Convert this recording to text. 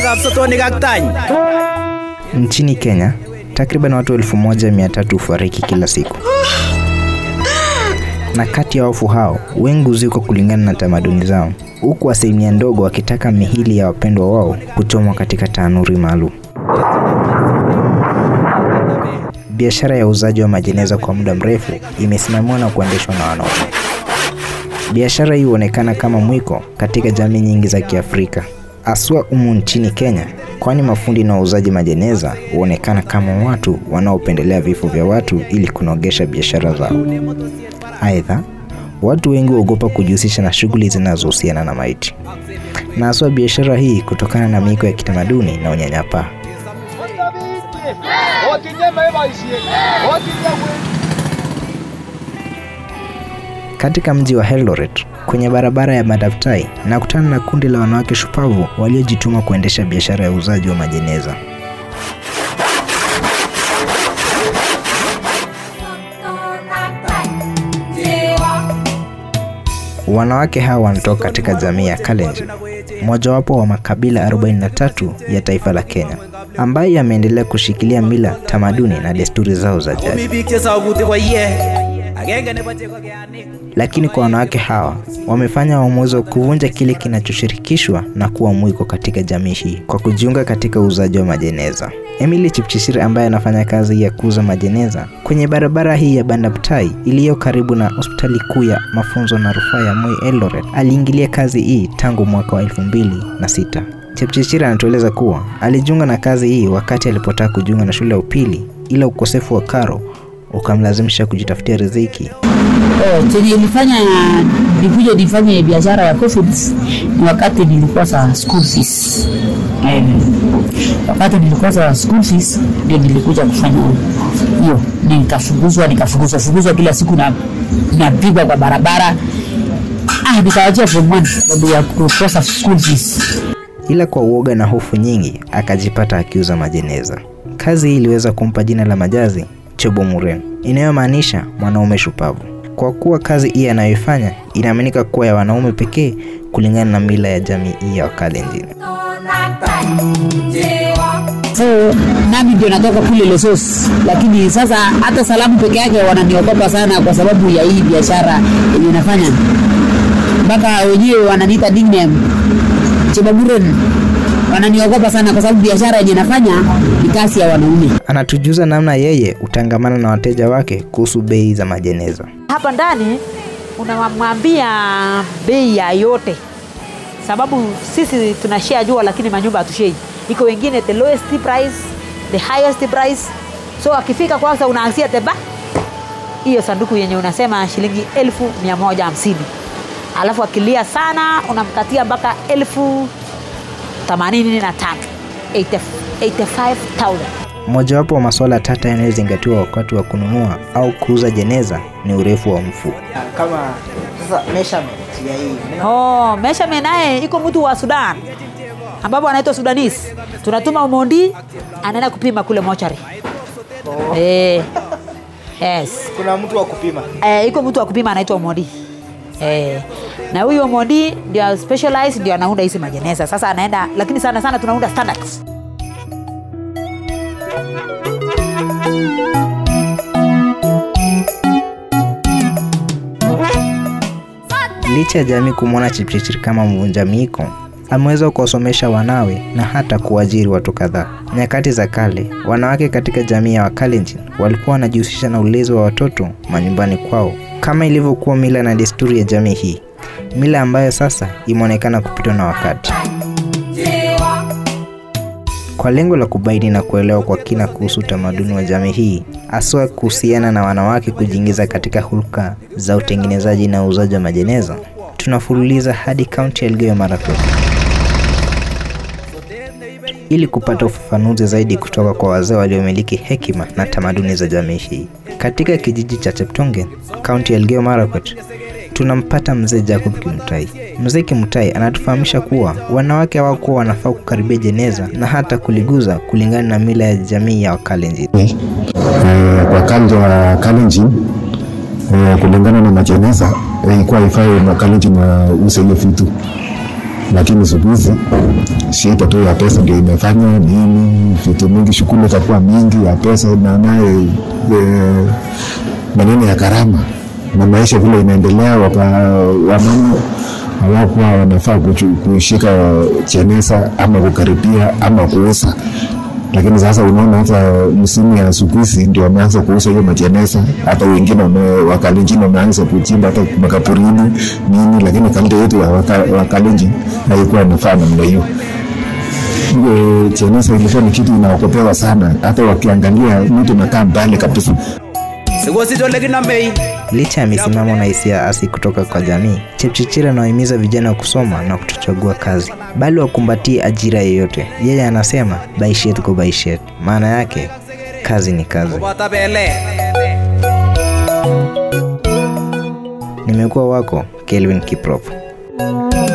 ngalekab sotonik ak tany Nchini Kenya, takriban watu 1300 hufariki kila siku, na kati ya wafu hao wengi huzikwa kulingana na tamaduni zao, huku asilimia ndogo wakitaka mihili ya wapendwa wao kuchomwa katika tanuri maalum. Biashara ya uuzaji wa majeneza kwa muda mrefu imesimamiwa na kuendeshwa na wanaume. Biashara hii huonekana kama mwiko katika jamii nyingi za Kiafrika, haswa humu nchini Kenya, kwani mafundi na wauzaji majeneza huonekana kama watu wanaopendelea vifo vya watu ili kunogesha biashara zao. Aidha, watu wengi huogopa kujihusisha na shughuli zinazohusiana na maiti, na haswa biashara hii kutokana na miiko ya kitamaduni na unyanyapaa. Katika mji wa Eldoret kwenye barabara ya Madaftai nakutana na kundi la wanawake shupavu waliojituma kuendesha biashara ya uuzaji wa majeneza. Wanawake hawa wanatoka katika jamii ya Kalenjin, mojawapo wa makabila 43 ya taifa la Kenya, ambaye yameendelea kushikilia mila, tamaduni na desturi zao za jadi. mi biik chesokuti koiye agenge nebo cheko keanik Lakini kwa wanawake hawa wamefanya uamuzi wa kuvunja kile kinachoshirikishwa na kuwa mwiko katika jamii hii kwa kujiunga katika uuzaji wa majeneza. Emily Chipchirchir ambaye anafanya kazi ya kuuza majeneza kwenye barabara hii ya Bandaptai iliyo karibu na hospitali kuu ya mafunzo na rufaa ya Moi Eldoret aliingilia kazi hii tangu mwaka wa elfu mbili na sita. Chepchirchir anatueleza kuwa alijiunga na kazi hii wakati alipotaka kujiunga na shule ya upili, ila ukosefu wa karo ukamlazimisha kujitafutia riziki Oh, chenye ilifanya nikuja nifanye biashara ya coffee ni wakati nilikosa school fees. Eh, wakati nilikosa school fees ndio nilikuja kufanya hiyo, nikafukuzwa nikafukuzwa fukuzwa kila siku na napigwa kwa barabara. Ah, nikawachia form one sababu ya kukosa school fees. ila kwa uoga na hofu nyingi akajipata akiuza majeneza. Kazi hii iliweza kumpa jina la majazi Chobo Muren, inayomaanisha mwanaume shupavu, kwa kuwa kazi hii anayoifanya inaaminika kuwa ya wanaume pekee kulingana na mila ya jamii hii ya Wakalenjin. So nami ndio natoka kule Lesos, lakini sasa hata salamu peke yake wananiogopa sana kwa sababu ya hii biashara yenye nafanya, mpaka wenyewe wananiita nickname Chebaburen. Wananiogopa sana kwa sababu biashara yenye nafanya ni kazi ya wanaume. Anatujuza namna yeye utangamana na wateja wake kuhusu bei za majeneza. hapa ndani unamwambia bei ya yote, sababu sisi tunashare jua, lakini manyumba hatushei. Iko wengine the lowest price, the highest price. So akifika kwanza, unaanzia teba hiyo sanduku yenye unasema shilingi elfu mia moja hamsini alafu akilia sana unamkatia mpaka elfu themanini na tano 85,000 Mojawapo wa masuala tata yanayozingatiwa wakati wa kununua au kuuza jeneza ni urefu wa mfu. kama sasa measurement ya hii Oh, measurement naye iko mtu wa Sudan ambapo anaitwa Sudanese. Tunatuma Umondi anaenda kupima kule mochari. Eh. Yes. kuna mtu wa kupima Eh, iko mtu wa kupima anaitwa Umondi. Eh. Na huyo Umondi ndio specialized ndio anaunda hizi majeneza. Sasa anaenda lakini sana sana tunaunda standards. Licha ya jamii kumwona Chipchirchir kama mvunja miiko, ameweza kuwasomesha wanawe na hata kuajiri watu kadhaa. Nyakati za kale, wanawake katika jamii ya Wakalenjin walikuwa wanajihusisha na ulezi wa watoto manyumbani kwao, kama ilivyokuwa mila na desturi ya jamii hii, mila ambayo sasa imeonekana kupitwa na wakati. Kwa lengo la kubaini na kuelewa kwa kina kuhusu utamaduni wa jamii hii, haswa kuhusiana na wanawake kujiingiza katika hulka za utengenezaji na uuzaji wa majeneza, tunafululiza hadi kaunti ya Elgeyo Marakwet ili kupata ufafanuzi zaidi kutoka kwa wazee waliomiliki hekima na tamaduni za jamii hii. Katika kijiji cha Cheptongen, kaunti ya Elgeyo Marakwet, tunampata mzee Jacob Kimutai. Mzee Kimutai anatufahamisha kuwa wanawake hawakuwa wanafaa kukaribia jeneza na hata kuliguza kulingana na mila ya jamii ya Wakalenjin. Eh, kwa kalja wa Kalenjin eh, kulingana na majeneza eh, ilikuwa ifai Wakalenjin wause hiyo vitu lakini siku hizi shida tu ya pesa ndio imefanya nini, vitu mingi, shughuli itakuwa mingi ya pesa na naye eh, maneno ya gharama na maisha vile inaendelea, wapa- wamama hawakuwa wanafaa kuchu- kushika chenesa ama kukaribia ama kuuza lakini sasa unaona hata msimu ya siku hizi ndio wameanza kuuza hiyo machenesa, hata wengine wame- wakalenjin wameanza kuchimba hata makapurini nini, lakini kalenda yetu ya waka- wakalenjin haikuwa inafaa namna hiyo. Hiyo chenesa ilikuwa ni kitu inaokopewa sana, hata wakiangalia mtu nakaa mbali kabisa. Sikosich ole kinomei Licha ya misimamo na hisia asi kutoka kwa jamii, Chepchirchir anawahimiza vijana kusoma na kutochagua kazi, bali wakumbatie ajira yoyote. Yeye anasema baishet ko baishet, maana yake kazi ni kazi. koboto belek Nimekuwa wako Kelvin Kiprop.